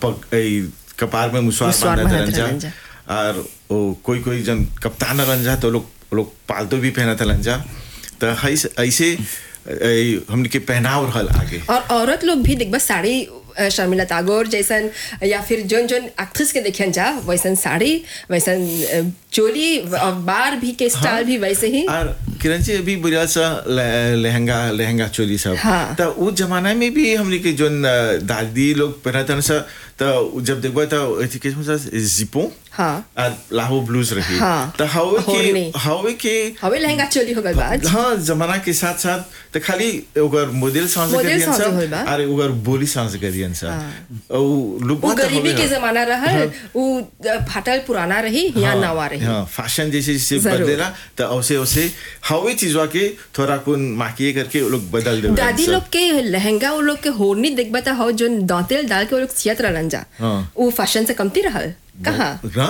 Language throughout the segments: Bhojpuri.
पग ए, कपार में मुसवार मुसवार बांधत बांधत रहन रहन जा जा। और ओ कोई कोई जन कप्तान रहन जा तो लोग लोग पालतू भी पहनत रहन जा तो ऐसे ऐसे ए, हमने के पहनाव रहल आगे और औरत लोग भी देखबा साड़ी अ, शर्मिला टैगोर जैसन या फिर जोन जोन एक्ट्रेस के देखियन जा वैसन साड़ी वैसन अ, चोली और बार भी के स्टाइल भी वैसे ही और किरण जी अभी बुरा सा ले- लहंगा लहंगा चोली सब हाँ। तो उस जमाना में भी हमने के जो दादी लोग पहनते सा तो जब देखबा तो अथी के सा जिपो हाँ और लाहो ब्लूज रही हाँ। तो हवे होरनी। के हवे के हवे लहंगा चोली हो गल बाज हाँ जमाना के साथ साथ तो खाली ओकर मॉडल सांस मॉडल करियन सांस सब होई बा। और ओकर बोली सांस करियन सब ओ लोग वो गरीबी के जमाना रहल वो अ, फाटल पुराना रही या नवा रही हाँ फैशन जैसे जैसे जरूर। बदलेला तो औसे औसे हवे चीजवा के थोड़ा कुन माकिए करके वो लोग बदल दे दादी लोग के लहंगा वो लोग के होरनी देखबा त हो जो दांतेल डाल के वो लोग सियत रहलन जा हाँ। वो फैशन से कमती रहल कहाँ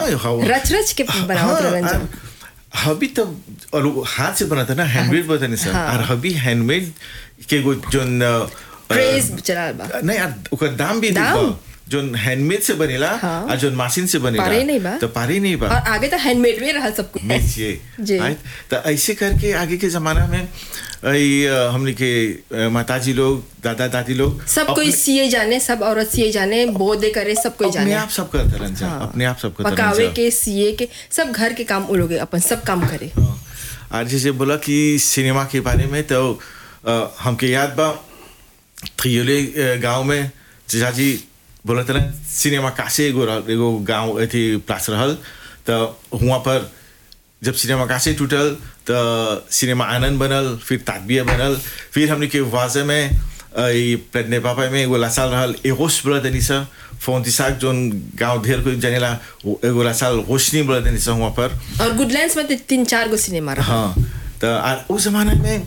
रच रच के बनावत रहलन जा हबी तो और वो हाथ से बनाता ना हैंडमेड बताने सर हाँ। और हबी हैंडमेड के वो जो न- क्रेज चला बा नहीं यार ओकर दाम भी दाम? देखो जो हैंडमेड से बनेला हाँ। और जो मशीन से बनेला पारे नहीं बा। तो पारे नहीं बा और आगे तो हैंडमेड में रहल सब कुछ बेचिए जी। right? तो ऐसे करके आगे के जमाना में ई, अ, हमने के अ, माताजी लोग दादा दादी लोग सब कोई अपने- सिए जाने सब औरत सिए जाने बोदे करे सब कोई अपने जाने आप सब करते रहन जा अपने आप सब करते रहन पकावे जा के सिए के सब घर के काम वो लोग अपन सब काम करे हाँ। और जैसे बोला कि सिनेमा के बारे में तो अ, हमके याद बा त्रियोले गांव में जीजाजी बोला था सिनेमा कासे एगो रहल एगो गांव अथी प्लास रहल तो हुआ पर जब सिनेमा कासे टूटल तो सिनेमा आनंद बनल फिर ताकबिया बनल फिर हमने के वाजे में अ, ई प्रज्ञा पापा में एगो लासाल रहल एगोस बोला तनी सा फोन तिसाक जोन गांव ढेर कोई जनेला वो एगो लासाल रोशनी बोला तनी सा हुआ पर और गुडलैंड्स में तो तीन चार गो सिनेमा रहा हाँ तो आ- उस जमाने में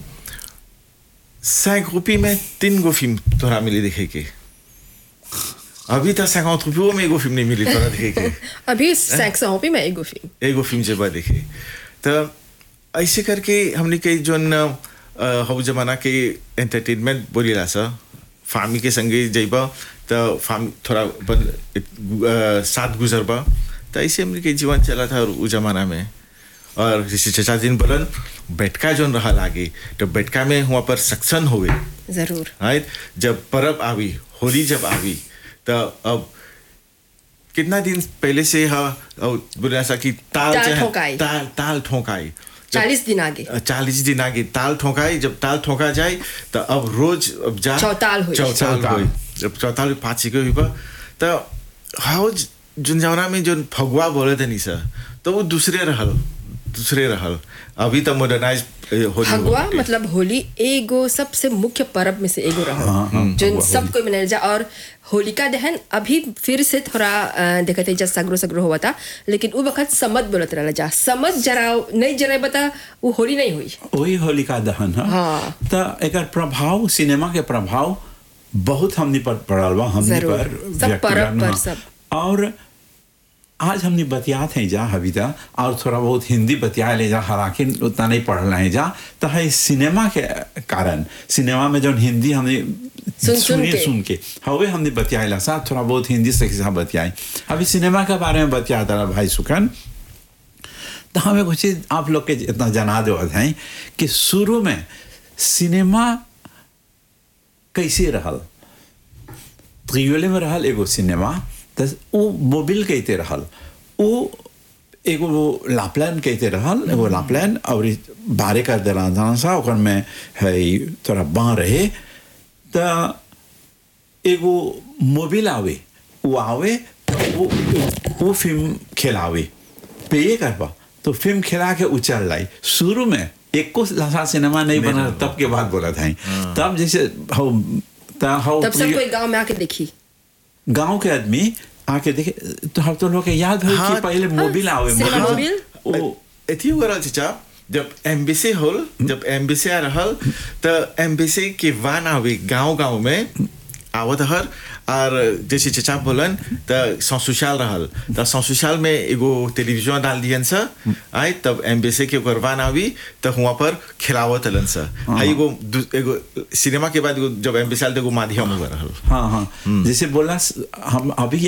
सैक रुपये में तीन गो फिल्म तोरा मिली देखे के अभी तो सैकौत रुपयों में एगो फिल्म नहीं मिली तोरा देखे के अभी सैक्स हो भी मैं एगो फिल्म एगो फिल्म जब देखे तो ऐसे करके हमने के जोन हो जमाना के एंटरटेनमेंट बोलीला सा फामी के संगे जइबा तो फामी थोड़ा बन, अ, साथ गुजरबा तो ऐसे हमने के जीवन चला था उस जमाना में और जैसे चचा दिन बोलन बैठका जोन रहा लागे तो बैठका में वहाँ पर सक्सन हुए जरूर राइट जब परब आवी होली जब आवी तो अब कितना दिन पहले से हा बोला सा कि ताल ताल जो है, ठोकाई। ताल ताल ठोकाई जब- चालीस दिन आगे चालीस दिन आगे ताल ठोकाई जब ताल ठोका जाए तो अब रोज अब जा चौताल होई। चौताल चौताल। होई जब चौताल पाँच के हुई तो हाउ जुन जवना में जो फगुआ बोले थे नहीं सर तो वो दूसरे रहल दूसरे रहल अभी तो मॉडर्नाइज होली हो फगुआ गई। मतलब होली एगो सबसे मुख्य पर्व में से एगो रहा जो सब कोई मनाया जा और होलिका दहन अभी फिर से थोड़ा अ, देखते हैं जब सगरो सगरो हुआ था लेकिन वो वक्त समझ बोलत रहला जा समझ जराओ नहीं जराए बता वो होली नहीं हुई वही होलिका दहन है हाँ। तो एकर प्रभाव सिनेमा के प्रभाव बहुत हमनी पर पड़ल बा हमनी जरूर। पर सब व्यक्तिगत परब पर हाँ। सब। और आज हमने बतियात हैं जा हविता और थोड़ा बहुत हिंदी बतिया ले जा हालांकि उतना नहीं पढ़ रहे हैं जा तो है सिनेमा के कारण सिनेमा में जो हिंदी हमने सुन सुनी के। सुन के हवे हमने बतियाला साथ थोड़ा बहुत हिंदी से किसा बतियाई अभी सिनेमा के बारे में बतिया था भाई सुखन तो हमें कुछ चीज आप लोग के इतना जना दो हैं कि शुरू में सिनेमा कैसे रहल त्रियोले में रहल एगो सिनेमा तो वो मोबिल कहते रहल वो एगो वो लापलैन कहते रहल एगो लापलैन और ई बारे कर दे रहा सा ओकर में है थोड़ा बाँ रहे तो एगो मोबिल आवे वो आवे तो वो वो फिल्म खेलावे पे ये करबा तो फिल्म खेला के उचल लाई शुरू में एक को लसा सिनेमा नहीं बना तब के बाद बोला था तब जैसे हो ता हो तब सब कोई गांव में आके देखी गांव के आदमी आके देखे तो हम तो लोग के याद हो हाँ, कि पहले मोबिल आवे सिनेमा मोबिल मोबिल? ओ एथी हो रहल चचा जब एम्बेसी होल जब एम्बेसी आ रहल तो एम्बेसी के वान आवे गांव गांव में आवत हर और जैसे चचा बोलन तो ससुशाल रहल तो ससुशाल में एगो टेलीविजन डाल दियन सा आए तब एम्बेसी के ओकर वान आवी तो वहाँ पर खिलावत हलन सा हाई एगो दू- एगो सिनेमा के बाद एगो जब एम्बेसी आल तो एगो माध्यम हुआ रहल हाँ हाँ जैसे बोला हम अभी